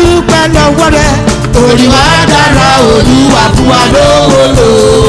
dúpẹ́ lọ́wọ́ rẹ orí wa dára olúwa fún wa lówó lò.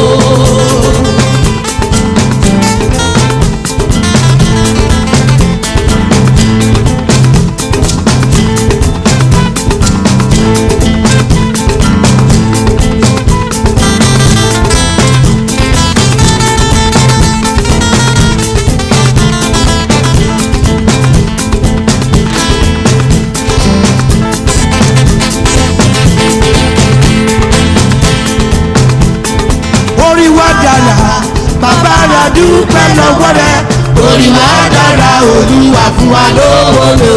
orí wa dára bàbá rẹ dúpẹ́ lọ́wọ́ rẹ orí wa dára olúwa fún wa lówó lò.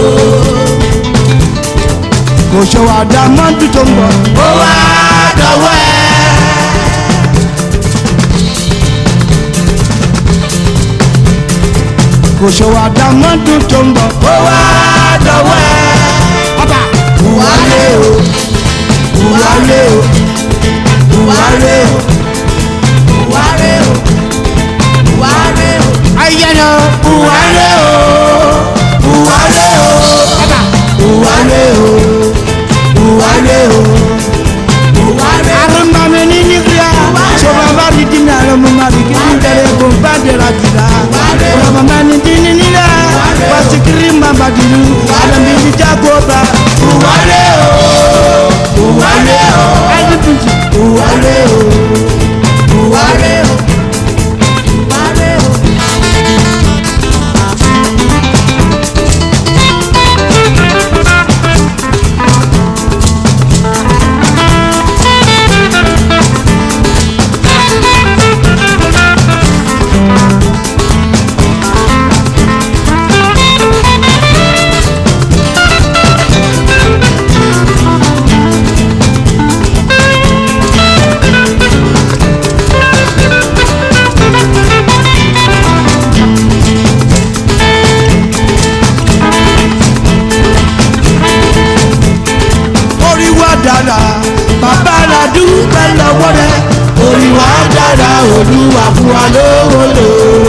kò ṣe wà dá mọ́tò tó ń bọ̀ ó wá dọ̀wọ́ ẹ. kò ṣe wà dá mọ́tò tó ń bọ̀ ó wá dọ̀wọ́ ẹ. ọba buwale o buwale o buwale o buwale o buwale o ayẹyẹ buwale o buwale o buwale o buwale o buwale o. arúgbámi ní nígbà sọba bá rí dínà lọmọ má rí kí ní tẹ̀lé kó bá dẹ̀ra jùlá ọlọmọ má ní dín ní nílẹ̀ wàsíkiri má bá dìlú alẹ́mi ní jágó bá buwale o buwale o ẹni tuntun buwale o buwale o buwale o. orí wa dára bàbá rẹ dúpẹ́ lọ́wọ́ rẹ orí wa dára olúwa fún wa lówó lò.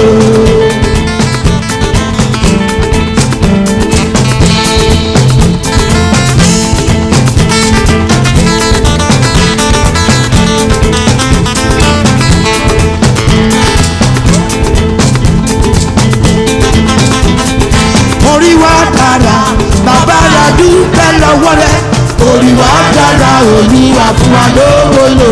orí wa dára bàbá rẹ dúpẹ́ lọ́wọ́ rẹ orí wa dára olúwa fún wa lówó lò.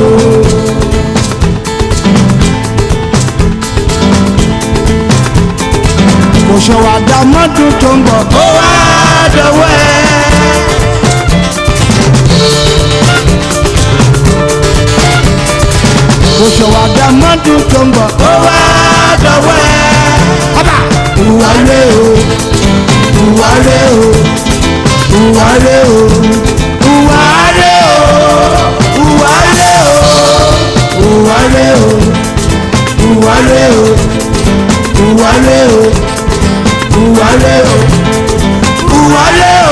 kò ṣe wà dá mọ́tò tó ń bọ̀ ó wá dọ̀wọ́ ẹ. kò ṣe wà dá mọ́tò tó ń bọ̀ ó wá dọ̀wọ́ ẹ. ọba buwale o buwale o buwale o buwale o buwale o buwale o buwale o buwale o buwale o buwale o